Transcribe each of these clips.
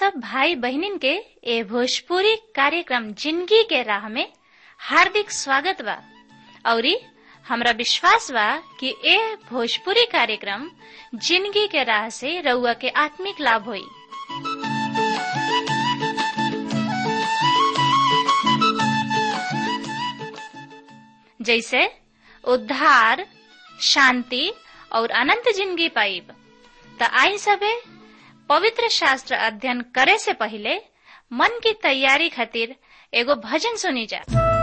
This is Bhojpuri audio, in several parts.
सब भाई बहनिन के ए भोजपुरी कार्यक्रम जिंदगी के राह में हार्दिक स्वागत बा औरी हमरा विश्वास बा कि ए भोजपुरी कार्यक्रम जिंदगी के राह से रउआ के आत्मिक लाभ होई जैसे उद्धार शांति और अनंत जिंदगी पाइब त आई सबे पवित्र शास्त्र अध्ययन करे से पहले मन की तैयारी खातिर एगो भजन सुनी जा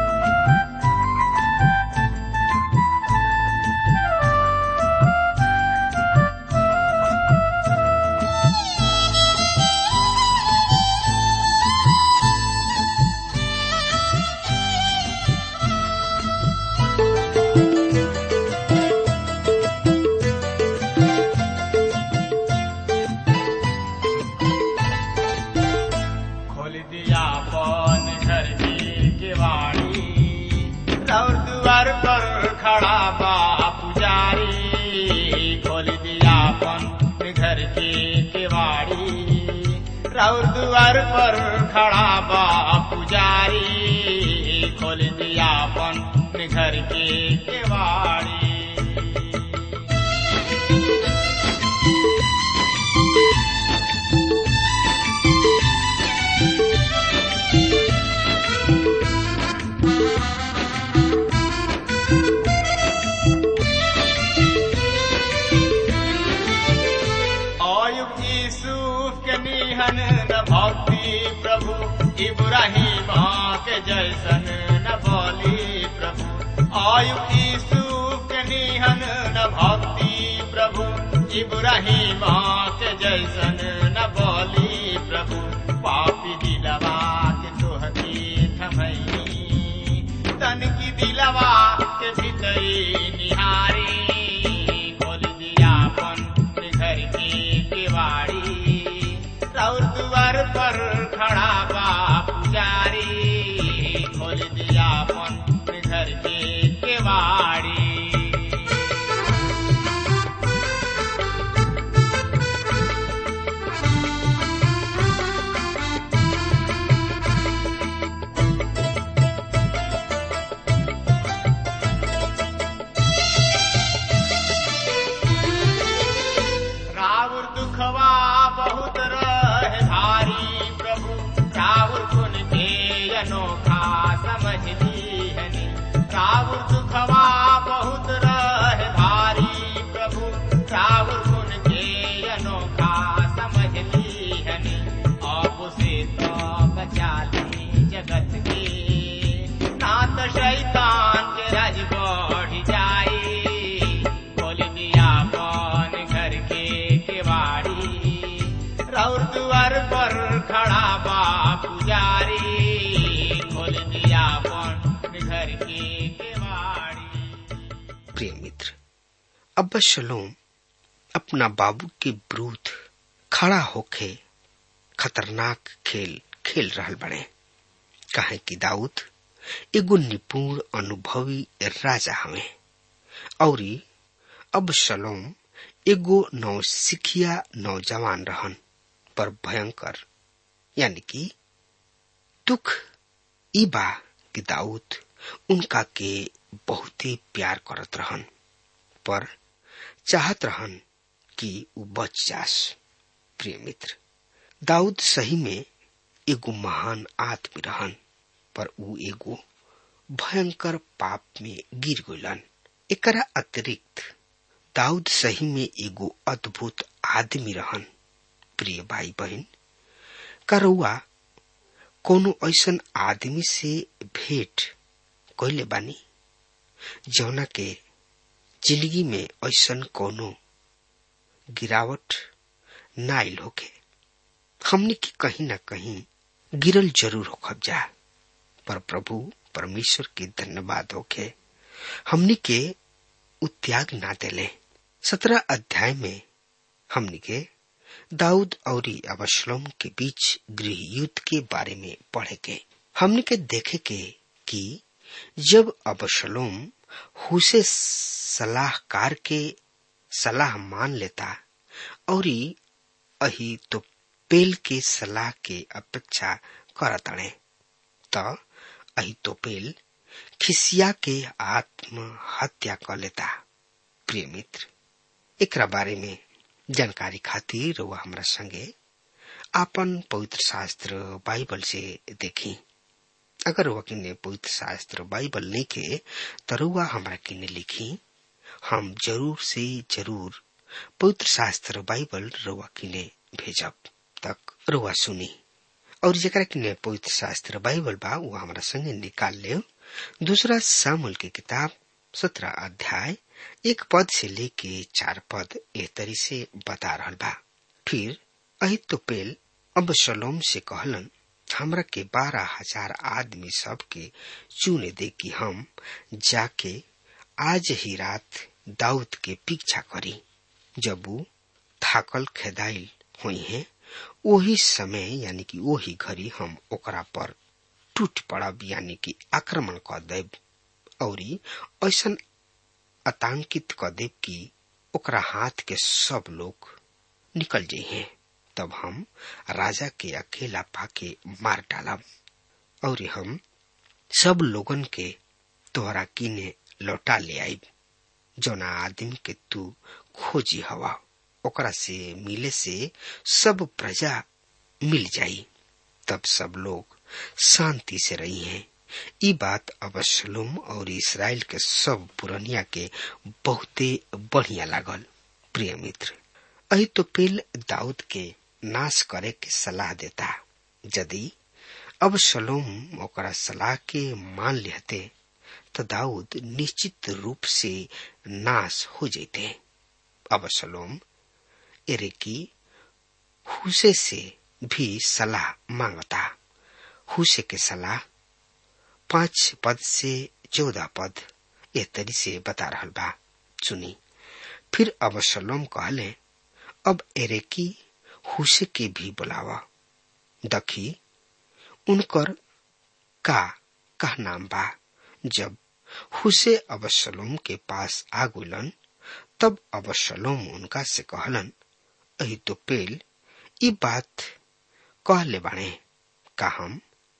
खोल दिया पन घर की केवाड़ी और द्वार पर खड़ा बा पुजारी खोल दिया पन घर की केवाड़ी और द्वार पर खड़ा बा पुजारी खोल दिया पन घर की केवाड़ी अयुब यूसुफ के निहन न भक्ति प्रभु इब्राहिम के जैसन न बोली प्रभु अयुब यूसुफ के निहन न भक्ति प्रभु इब्राहिम के जैसन न बोली प्रभु पापी दिलवा के तोहती थमई तन की दिलवा के भीतरी निहारी खोल दिया अपन घर की केवाड़ी रौर द्वार पर खड़ा बा पुजारी खोल दिया अपन घर की केवाड़ी रावण दुखवा बहुत रहे भारी प्रभु रावण गुण के अनोखा समझ लीहनी रावण दुखवा बहुत रहे भारी प्रभु रावण गुण के अनोखा समझ लीहनी आप से तो बचा ली जगत के नाथ शैतान के राज बढ़ जाए खोल दिया कौन घर के केवाड़ी रौर द्वार पर खड़ा बा पुजारी खोल दिया कौन घर के केवाड़ी प्रिय मित्र अब्बा शलोम अपना बाबू के विरुद्ध खड़ा होके खतरनाक खेल खेल रहल बड़े काहे कि दाऊद एगो निपुण अनुभवी राजा हवे औरी अब शलोम एगो नौसिखिया नौजवान रहन पर भयंकर यानी कि दुख ई बा कि दाऊद उनका के बहुते प्यार करत रहन पर चाहत रहन कि उ बच जास प्रिय मित्र दाऊद सही में एगो महान आदमी रहन पर उ एगो भयंकर पाप में गिर गइलन एकरा अतिरिक्त दाऊद सही में एगो अद्भुत आदमी रहन प्रिय भाई बहन करौआ कोनो ऐसन आदमी से भेंट कैले बानी जौना के जिंदगी में ऐसन कोनो गिरावट ना आइल होके हमने की कहीं ना कहीं गिरल जरूर होखब जा पर प्रभु परमेश्वर के धन्यवाद होके हमने के उ त्याग ना देले सत्रह अध्याय में हमने के दाऊद और अबशलोम के बीच गृह युद्ध के बारे में पढ़े के हमने के देखे के कि जब अबशलोम हुसे सलाहकार के सलाह मान लेता और अही तो पेल के सलाह के अपेक्षा करतड़े त अहितोपेल खिसिया के आत्महत्या कर लेता प्रिय मित्र एकरा बारे में जानकारी खातिर वह हमरा संगे आपन पवित्र शास्त्र बाइबल से देखी अगर वह किन्ने पवित्र शास्त्र बाइबल नहीं के तरुआ हमरा किन्ने लिखी हम जरूर से जरूर पवित्र शास्त्र बाइबल रुआ किने भेजब तक रुआ सुनी और जरा किने पवित्र शास्त्र बाइबल बा वो हमारा संगे निकाल ले दूसरा सामुल की किताब सत्रह अध्याय एक पद से लेके चार पद ए तरी से बता रहा बा फिर अहितोपेल अब शलोम से कहलन हमरा के बारह हजार आदमी सब के चुने दे कि हम जाके आज ही रात दाऊद के पीछा करी जब वो थाकल खेदाइल हुई है वही समय यानी कि वही घड़ी हम ओकरा पर टूट पड़ब यानी कि आक्रमण कर देब और ऐसा आतंकित कर देब कि ओकरा हाथ के सब लोग निकल जाइए तब हम राजा के अकेला पाके मार डालब और हम सब लोगन के तोहरा किने लौटा ले आईब जौना आदमी के तू खोजी हवा ओकरा से मिले से सब प्रजा मिल जाई तब सब लोग शांति से रही हैं ई बात अबशलुम और इसराइल के सब पुरनिया के बहुते बढ़िया लागल प्रिय मित्र अही तो पेल दाऊद के नाश करे के सलाह देता यदि अब शलोम ओकरा सलाह के मान लेते तो दाऊद निश्चित रूप से नाश हो जाते अब शलोम एरेकी हुसे से भी सलाह मांगता हुसे के सलाह पांच पद से चौदह पद ए तरी से बता रहा बा सुनी फिर अब शलोम कहले अब एरेकी हुसे के भी बुलावा दखी उनकर का कह नाम बा जब हुसे अबशलोम के पास आ गुलन तब अबशलोम उनका से कहलन अही तो पेल ई बात कहले बाणे का हम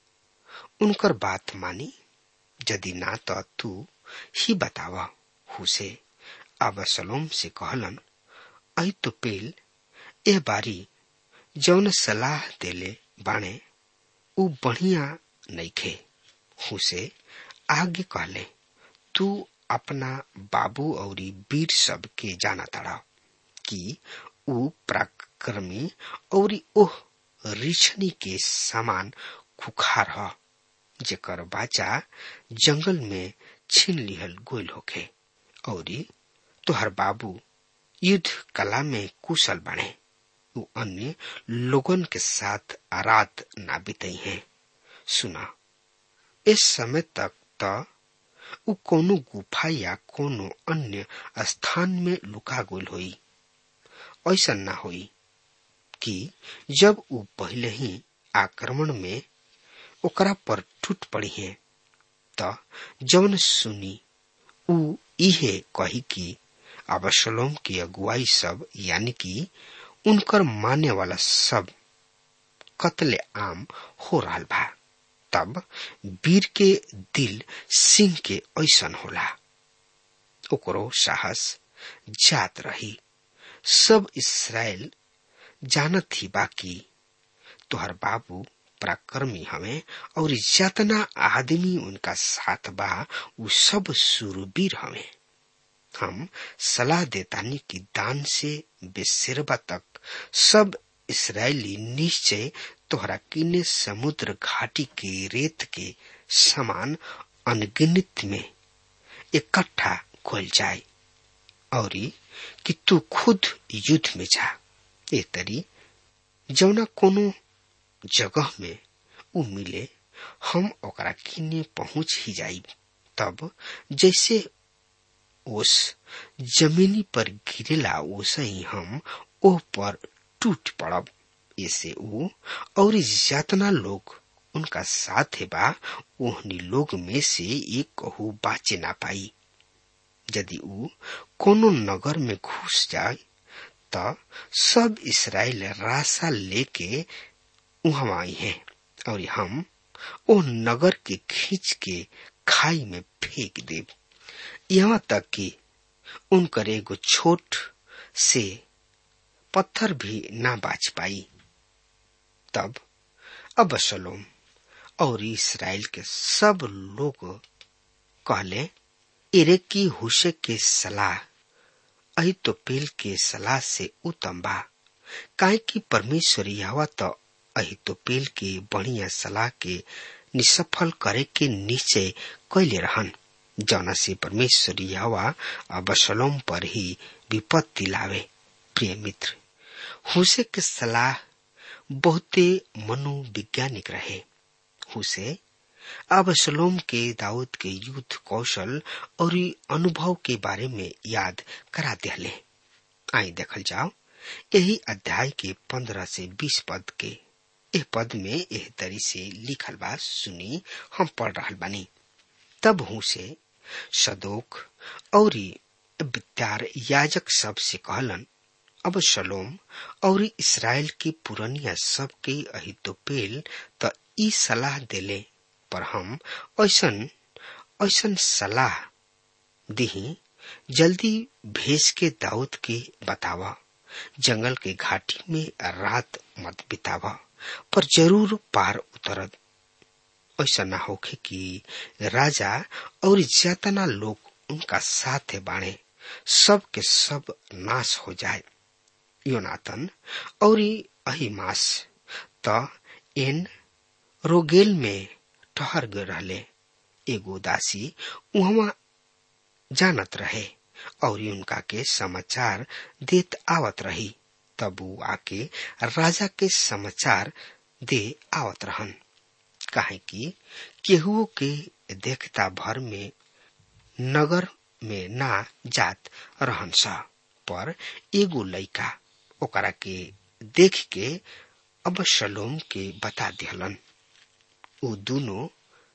उनकर बात मानी यदि ना तो तू ही बतावा हुसे अबशलोम से कहलन अही तो पेल ए बारी जौन सलाह देले बाणे उ बढ़िया नइखे हुसे आगे कहले तू अपना बाबू और वीर सब के जाना तड़ा कि उ पराक्रमी और ओह रिछनी के समान खुखार ह जेकर बाचा जंगल में छीन लिहल गोल होखे और तोहर बाबू युद्ध कला में कुशल बने उ अन्य लोगन के साथ रात ना बितई हैं सुना इस समय तक त उ कोनो गुफा या कोनो अन्य स्थान में लुका गोल होई ऐसा ना होई कि जब उ पहले ही आक्रमण में ओकरा पर टूट पड़ी है त जौन सुनी उ इहे कही कि अबशलोम की अगुवाई सब यानी कि उनकर माने वाला सब कत्ले आम हो रहा बा तब वीर के दिल सिंह के ऐसन होला ओकरो साहस जात रही सब इसराइल जानत ही बाकी तोहर बाबू पराक्रमी हमें और जतना आदमी उनका साथ बा उ सब सुरवीर हमें हम सलाह देतानी कि दान से बेसिरबा तक सब इसराइली निश्चय तोहरा किने समुद्र घाटी के रेत के समान अनगिनित में इकट्ठा खोल जाए और कि तू खुद युद्ध में जा ए तरी जौना कोनो जगह में उ मिले हम ओकरा किने पहुंच ही जाई तब जैसे ओस जमीनी पर गिरेला वैसे ही हम ओह पर टूट पड़ब ऐसे ऊ और जितना लोग उनका साथ है बा ओहनी लोग में से एक कहू बाचे ना पाई यदि ऊ कोनो नगर में घुस जाए त सब इसराइल रासा लेके वहां आई है और हम ओ नगर के खींच के खाई में फेंक देव यहाँ तक कि उनकर एगो छोट से पत्थर भी ना बाच पाई तब अबशलोम और इसराइल के सब लोग कहले एरे की हुशे के सलाह अही तो पेल के सलाह से उत्तम बा काहे कि परमेश्वर यहवा तो अही तो पेल के बढ़िया सलाह के निसफल करे के निश्चय कैले रहन जौना से परमेश्वर यहवा अबशलोम पर ही विपत्ति लावे प्रिय मित्र हुसे के सलाह बहुते मनोवैज्ञानिक रहे हुसे अबशलोम के दाऊद के युद्ध कौशल और अनुभव के बारे में याद करा दिले आई देखल जाओ यही अध्याय के पंद्रह से बीस पद के एह पद में एह तरी से लिखल बा सुनी हम पढ़ रहा बानी तब हूँ से सदोक और विद्यार याजक सब से कहलन अब शलोम और इसराइल की पुरनिया सब के अहितोपेल त ई सलाह देले पर हम ऐसन ऐसन सलाह दिही जल्दी भेज के दाऊद के बतावा जंगल के घाटी में रात मत बितावा पर जरूर पार उतरद ऐसा न होखे कि राजा और ज्यातना लोग उनका साथ बाणे सब के सब नाश हो जाए योनातन और अहिमास त एन रोगेल में ठहर गए रहले एगो दासी उहवा जानत रहे और उनका के समाचार देत आवत रही तब वो आके राजा के समाचार दे आवत रहन काहे कि केहुओ के देखता भर में नगर में ना जात रहन सा पर एगो लइका ओकरा के देख के अब शलोम के बता दिहलन उ दोनों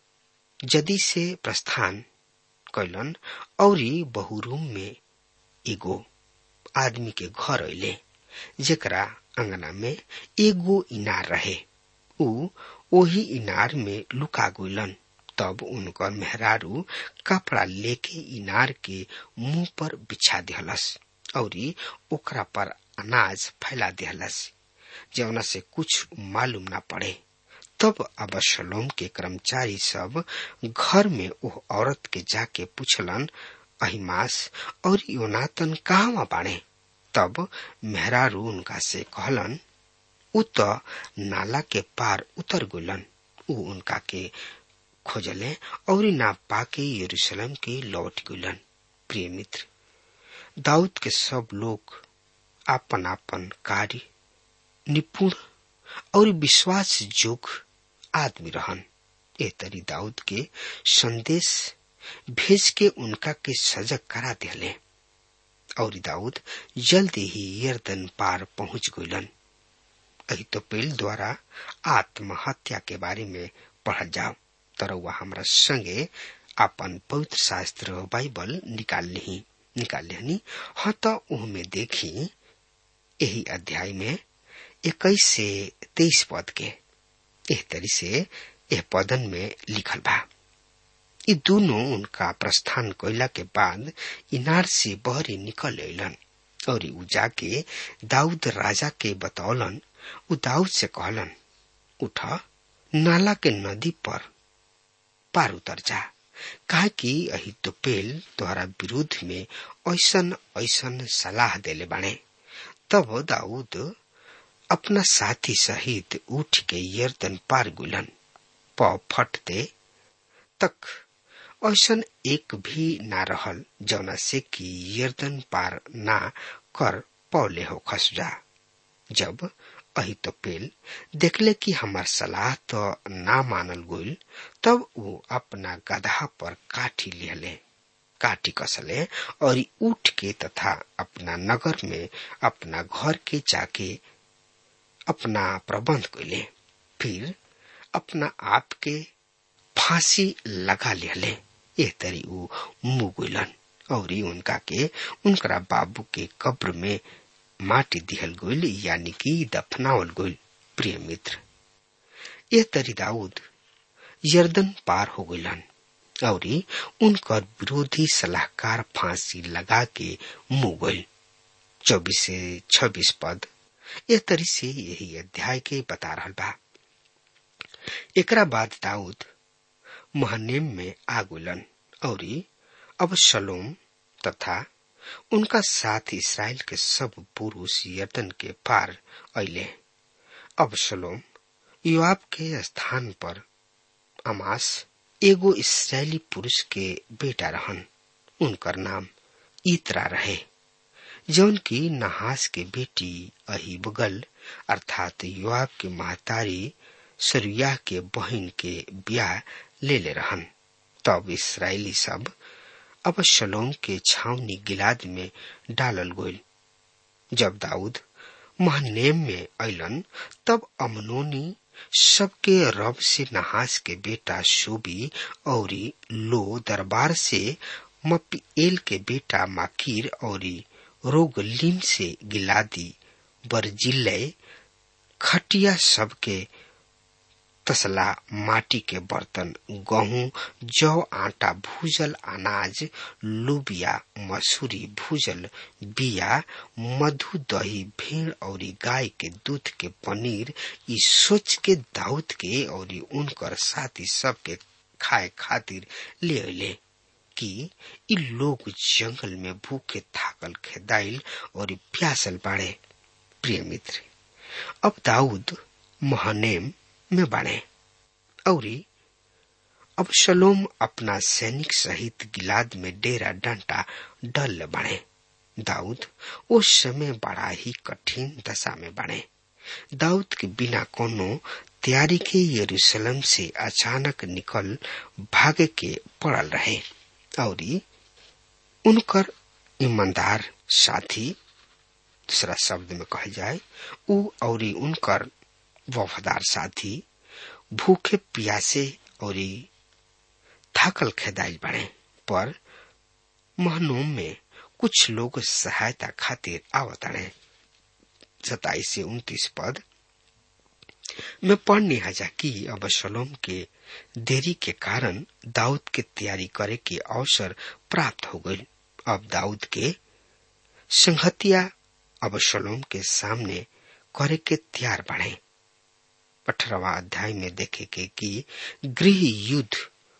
जदी से प्रस्थान कैलन और बहुरूम में एगो आदमी के घर अले जेकरा अंगना में एगो इनार रहे उ ओही इनार में लुका गइलन तब उनकर मेहरारू कपड़ा लेके इनार के मुंह पर बिछा दिहलस और ओकरा पर अनाज फैला दिहलस जवना से कुछ मालूम ना पड़े तब अबशलोम के कर्मचारी सब घर में ओह औरत के जाके पूछलन अहिमास और योनातन कहवा बाड़े तब मेहरारू उनका से कहलन उ त नाला के पार उतर गुलन उ उनका के खोजले और ना पाके यरूशलेम के लौट गुलन प्रिय मित्र दाऊद के सब लोग आपन आपन कार्य निपुण और विश्वास योग्य आदमी रहन ए तरी दाऊद के संदेश भेज के उनका के सजग करा दिले और दाऊद जल्दी ही यर्दन पार पहुंच गइलन अहितोपेल द्वारा आत्महत्या के बारे में पढ़ल जाओ तरवा हमरा संगे अपन पवित्र शास्त्र बाइबल निकाल ली निकाल लेनी हाँ तो उहमें देखी यही अध्याय में इक्कीस से तेईस पद के एह तरी से यह पदन में लिखल बा ये दोनों उनका प्रस्थान कैला के बाद इनार से बहरी निकल अलन और उ जाके दाऊद राजा के बतौलन उ दाऊद से कहलन उठ नाला के नदी पर पार उतर जा कहा कि अही तो पेल द्वारा विरोध में ऐसन ऐसन सलाह देले बाणे तब दाऊद अपना साथी सहित उठ के यर्दन पार गुलन प फटते तक ऐसन एक भी ना रहल जौना से कि यर्दन पार ना कर पौले हो खसजा जब अही तो पेल देखले कि हमार सलाह तो ना मानल गोल तब वो अपना गधा पर काठी लिहले काठी कसले और उठ के तथा अपना नगर में अपना घर के जाके अपना प्रबंध कैले फिर अपना आप के फांसी लगा लिहले एह तरी ऊ मुगुलन और उनका के उनकरा बाबू के कब्र में माटी दिहल गोल यानी कि दफनावल गोल प्रिय मित्र यह तरी दाऊद यर्दन पार हो गइलन और उनकर विरोधी सलाहकार फांसी लगा के मुंह गइल चौबीस से छब्बीस पद यह तरी से यही अध्याय के बता रहा बा एकरा बाद दाऊद महनेम में आ गुलन और अब शलोम तथा उनका साथ इसराइल के सब पुरुष यर्दन के पार अले अब शलोम युवाब के स्थान पर अमास एगो इसराइली पुरुष के बेटा रहन उनकर नाम ईतरा रहे जौन की नहास के बेटी अही बगल अर्थात युवाब के महतारी सरुया के बहन के ब्याह ले ले रहन तब इसराइली सब अब शलोम के छावनी गिलाद में डालल गोल जब दाऊद महनेम में अलन तब अमनोनी सबके रब से नहास के बेटा शोबी और लो दरबार से मपीएल के बेटा माकिर और रोगलीम से गिलादी बरजिल्ले खटिया सबके तसला माटी के बर्तन गहूं जौ आटा भूजल अनाज लुबिया मसूरी भूजल बिया मधु दही भेड़ और गाय के दूध के पनीर ई सोच के दाऊद के और उनकर साथी सबके खाए खातिर ले अले कि ई लोग जंगल में भूखे थाकल खेदाइल और प्यासल बाड़े प्रिय मित्र अब दाऊद महनेम में बाड़े और अब शलोम अपना सैनिक सहित गिलाद में डेरा डंटा डल बने दाऊद उस समय बड़ा ही कठिन दशा में बने दाऊद के बिना कोनो तैयारी के यरूशलेम से अचानक निकल भागे के पड़ल रहे और उनकर ईमानदार साथी दूसरा शब्द में कहा जाए उ और उनकर वफादार साथी भूखे प्यासे और थाकल खेदाइल बने पर महनूम में कुछ लोग सहायता खातिर आवतड़े सताईस से उन्तीस पद में पढ़ने हजा कि अब शलोम के देरी के कारण दाऊद के तैयारी करे के अवसर प्राप्त हो गई अब दाऊद के संहतिया अब शलोम के सामने करे के तैयार बढ़े अठारवा अध्याय में देखे के कि गृह युद्ध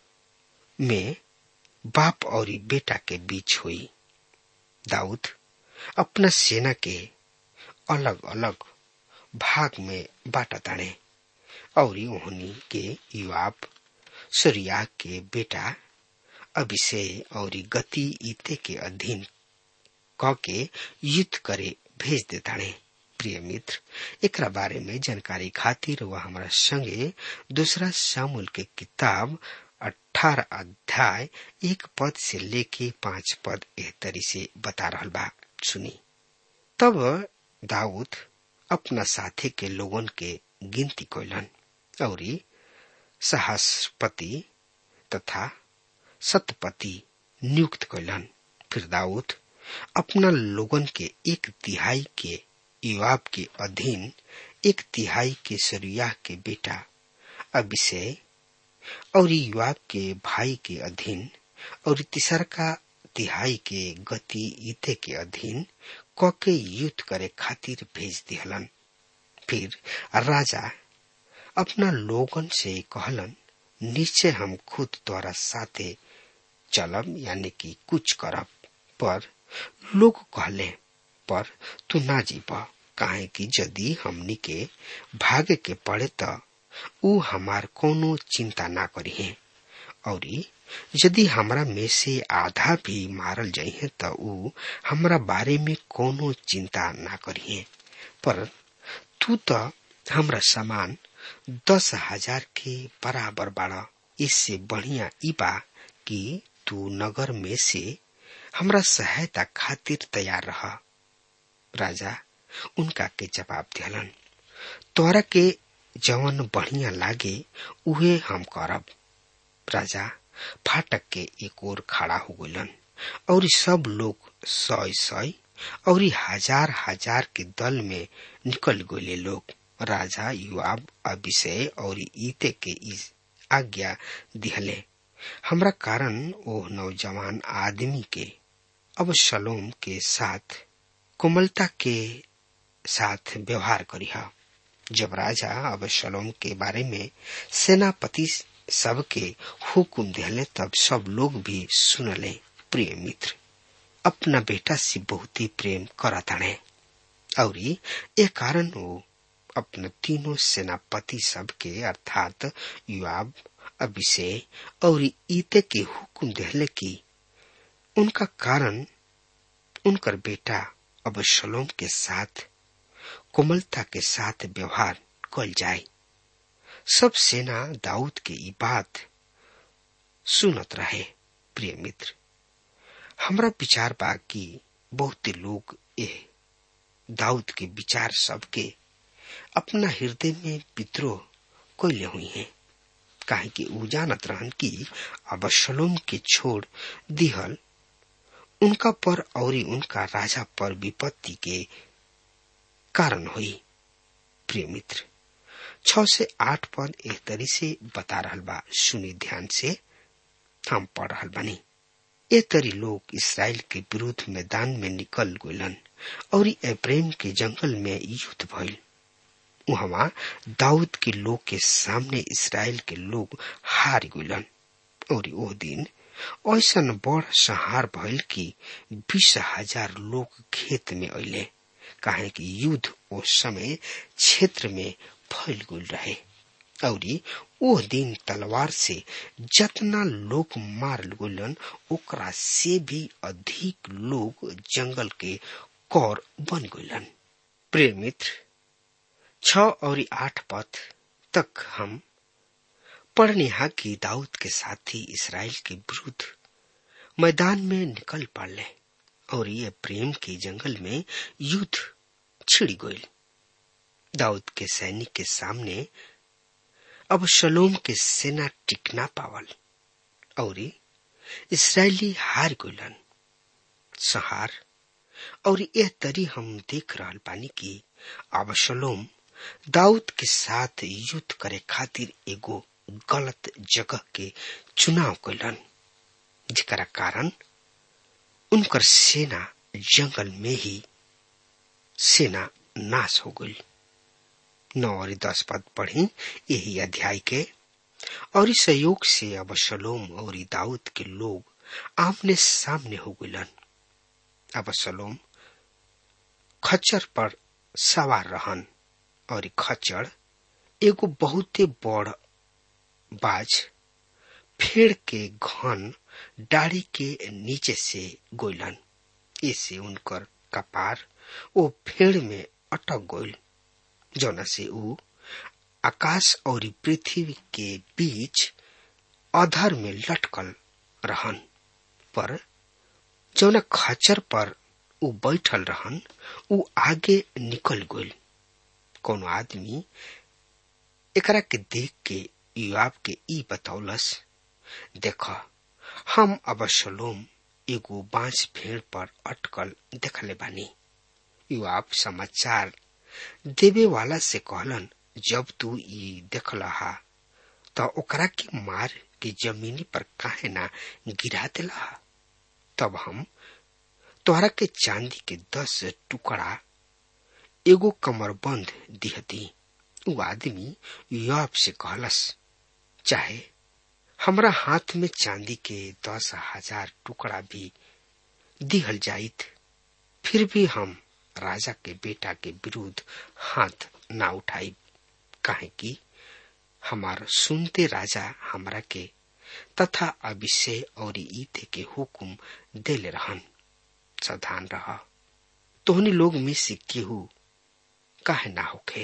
में बाप और बेटा के बीच हुई दाऊद अपना सेना के अलग अलग भाग में बांटा ताने और उन्हीं के युवाब सूर्या के बेटा अभिषेक और गति ईते के अधीन क के युद्ध करे भेज देताने प्रिय मित्र एकरा बारे में जानकारी खातिर वह हमारा संगे दूसरा शामुल के किताब अठारह अध्याय एक पद से लेके पांच पद एह तरी से बता रहा बा सुनी तब दाऊद अपना साथी के लोगन के गिनती कोलन और सहस्पति तथा सतपति नियुक्त कैलन फिर दाऊद अपना लोगन के एक तिहाई के युवाब के अधीन एक तिहाई के सरुया के बेटा अभिषेक और युवाब के भाई के अधीन और तीसर का तिहाई के गति ईते के अधीन क के युद्ध करे खातिर भेज दिहलन फिर राजा अपना लोगन से कहलन निश्चय हम खुद द्वारा साथे चलब यानी कि कुछ करब पर लोग कहले पर तू ना जीब काहे कि यदि हमनी के भागे के पड़े त ऊ हमार कोनो चिंता ना करिहे और यदि हमरा में से आधा भी मारल जाइए त ऊ हमरा बारे में कोनो चिंता ना करिए पर तू तो हमरा समान दस हजार के बराबर बाड़ा इससे बढ़िया ई बा कि तू नगर में से हमरा सहायता खातिर तैयार रह राजा उनका के जवाब दिलन तोरा के जवन बढ़िया लागे उहे हम करब राजा फाटक के एक ओर खड़ा हो गलन और सब लोग सय सय और हजार हजार के दल में निकल गए लोग राजा युवाब अभिषय और ईते के इस आज्ञा दिहले हमरा कारण ओ नौजवान आदमी के अब शलोम के साथ कोमलता के साथ व्यवहार करिहा जब राजा अब शलोम के बारे में सेनापति सब के हुकुम दिहले तब सब लोग भी सुनले प्रिय मित्र अपना बेटा से बहुत ही प्रेम करताणे और ये कारण वो अपने तीनों सेनापति सब के अर्थात युवाब अभिषेक और ईते के हुकुम दिहले की उनका कारण उनकर बेटा अब शलोम के साथ कोमलता के साथ व्यवहार कल जाए सब सेना दाऊद के ई बात सुनत रहे प्रिय मित्र हमरा विचार बा कि बहुत लोग ये दाऊद के विचार सबके अपना हृदय में विद्रोह कैले हुई हैं काहे कि ऊ जानत रहन कि अबशलोम के छोड़ दिहल उनका पर और उनका राजा पर विपत्ति के कारण हुई प्रिय मित्र छ से आठ पद एक तरी से बता रहल बा सुनी ध्यान से हम पढ़ रहल बानी ए तरी लोग इसराइल के विरुद्ध मैदान में निकल गलन और एप्रेम के जंगल में युद्ध भइल वहां दाऊद के लोग के सामने इसराइल के लोग हार गलन और वो दिन ऐसा बड़ संहार भइल कि बीस हजार लोग खेत में अले काहे कि युद्ध उस समय क्षेत्र में फैल गल रहे और ओ दिन तलवार से जतना लोग मार गलन ओकरा से भी अधिक लोग जंगल के कौर बन गलन प्रिय मित्र छ और आठ पद तक हम पढ़निहा की दाऊद के साथी इसराइल के विरुद्ध मैदान में निकल पड़ले और ये प्रेम के जंगल में युद्ध छिड़ गई दाऊद के सैनिक के सामने अब शलोम के सेना टिकना पावल और इसराइली हार गलन सहार और यह तरी हम देख रहा पानी की अब शलोम दाऊद के साथ युद्ध करे खातिर एगो गलत जगह के चुनाव कैलन जरा कारण उनकर सेना जंगल में ही सेना नाश हो गई नौ और दस पद पढ़ी यही अध्याय के और इस सहयोग से अब सलोम और दाऊद के लोग आमने सामने हो गलन अब सलोम खच्चर पर सवार रहन और खच्चर एगो बहुते बड़ बाज फेड़ के घन डाड़ी के नीचे से गोलन ऐसे उनकर कपार ओ फेड़ में अटक गोल जौना से ऊ आकाश और पृथ्वी के बीच अधर में लटकल रहन पर जौना खच्चर पर ऊ बैठल रहन ऊ आगे निकल गइल कोनो आदमी एकरा के देख के युवाब के ई बतौलस देख हम अबशलोम एगो बांस भेड़ पर अटकल देखले बानी युवाब समाचार देवे वाला से कहलन जब तू ई देखला हा तो ओकरा के मार के जमीनी पर काहे ना गिरा दिला तब हम तोहरा के चांदी के दस टुकड़ा एगो कमरबंद दिहती उ आदमी युवाब से कहलस चाहे हमरा हाथ में चांदी के दस हजार टुकड़ा भी दिहल जाइत फिर भी हम राजा के बेटा के विरुद्ध हाथ ना उठाई काहे कि हमार सुनते राजा हमरा के तथा अभिषेक और ईते के हुकुम देले रहन सावधान रह तोहनी लोग में से केहू काहे ना होखे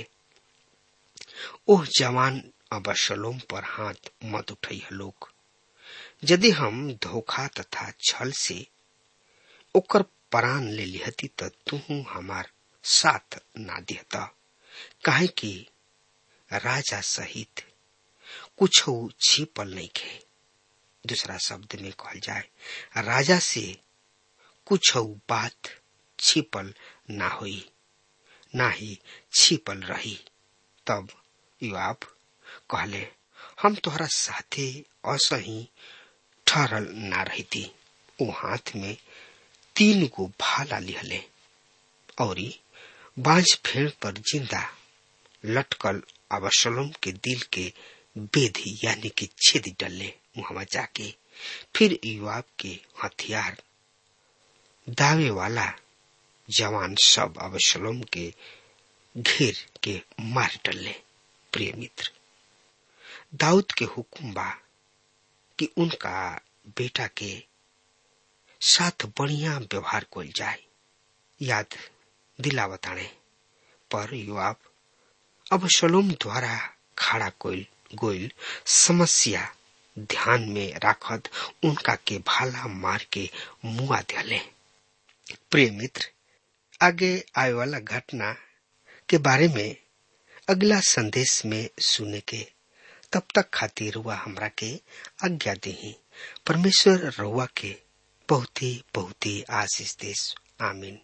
ओह जवान अबशलोम पर हाथ मत उठई लोग यदि हम धोखा तथा छल से ओकर प्राण ले लिहती त तू हमार साथ ना दिहता काहे कि राजा सहित कुछ छिपल नहीं खे दूसरा शब्द में कहल जाए राजा से कुछ बात छिपल ना हुई ना ही छिपल रही तब युवाब कहले हम तोहरा साथे असही ठहरल ना रही थी वो हाथ में तीन गो भाला लिहले और बांझ फेड़ पर जिंदा लटकल अबशलोम के दिल के बेधी यानी कि छेद डले वहां जाके फिर युवाब के हथियार दावे वाला जवान सब अबशलोम के घेर के मार डले प्रिय मित्र दाऊद के हुक्म बा कि उनका बेटा के साथ बढ़िया व्यवहार कल जाए याद दिला बताने पर युवाब अब शलोम द्वारा खड़ा कोइल गोइल समस्या ध्यान में राखत उनका के भाला मार के मुआ दिले प्रिय मित्र आगे आए वाला घटना के बारे में अगला संदेश में सुने के तब तक खातिर रुआ हमरा के आज्ञा दही परमेश्वर रुआ के बहुत ही बहुत ही आशीष देश आमीन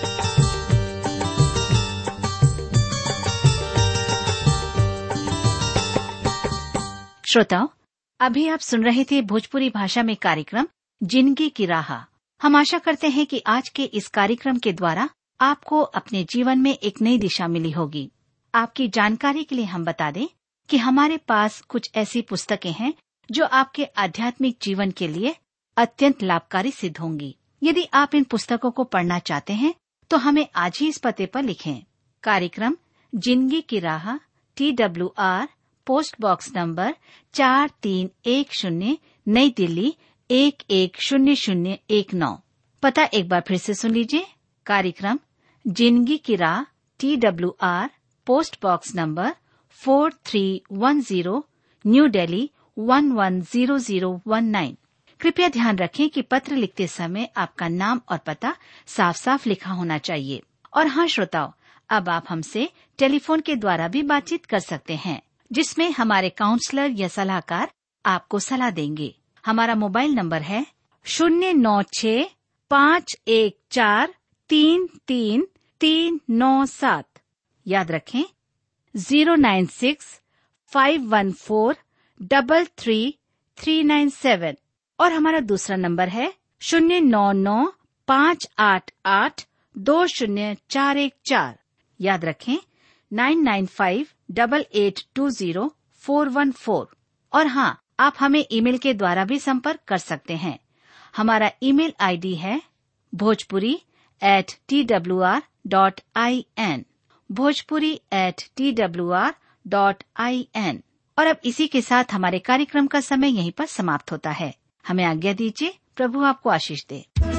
श्रोताओं अभी आप सुन रहे थे भोजपुरी भाषा में कार्यक्रम जिंदगी की राह हम आशा करते हैं कि आज के इस कार्यक्रम के द्वारा आपको अपने जीवन में एक नई दिशा मिली होगी आपकी जानकारी के लिए हम बता दें कि हमारे पास कुछ ऐसी पुस्तकें हैं जो आपके आध्यात्मिक जीवन के लिए अत्यंत लाभकारी सिद्ध होंगी यदि आप इन पुस्तकों को पढ़ना चाहते हैं तो हमें आज ही इस पते पर लिखें कार्यक्रम जिंदगी की राह T W R post box number चार तीन एक शून्य नई दिल्ली एक एक शून्य शून्य एक नौ पता एक बार फिर से सुन लीजिए कार्यक्रम जिंदगी की राह T W R post box number four three one zero New Delhi one one zero zero one nine कृपया ध्यान रखें कि पत्र लिखते समय आपका नाम और पता साफ साफ लिखा होना चाहिए और हाँ श्रोताओं अब आप हमसे टेलीफोन के द्वारा भी बातचीत कर सकते हैं जिसमें हमारे काउंसलर या सलाहकार आपको सलाह देंगे हमारा मोबाइल नंबर है शून्य नौ छ पाँच एक चार तीन तीन तीन नौ सात याद रखें zero nine six five one four double three three nine seven और हमारा दूसरा नंबर है शून्य नौ नौ पाँच आठ आठ दो शून्य चार एक चार याद रखें nine nine five double eight two zero four one four और हाँ आप हमें ईमेल के द्वारा भी संपर्क कर सकते हैं हमारा ईमेल आईडी है Bhojpuri at T W R dot I N Bhojpuri at T W R dot I N और अब इसी के साथ हमारे कार्यक्रम का समय यहीं पर समाप्त होता है हमें आज्ञा दीजिए प्रभु आपको आशीष दे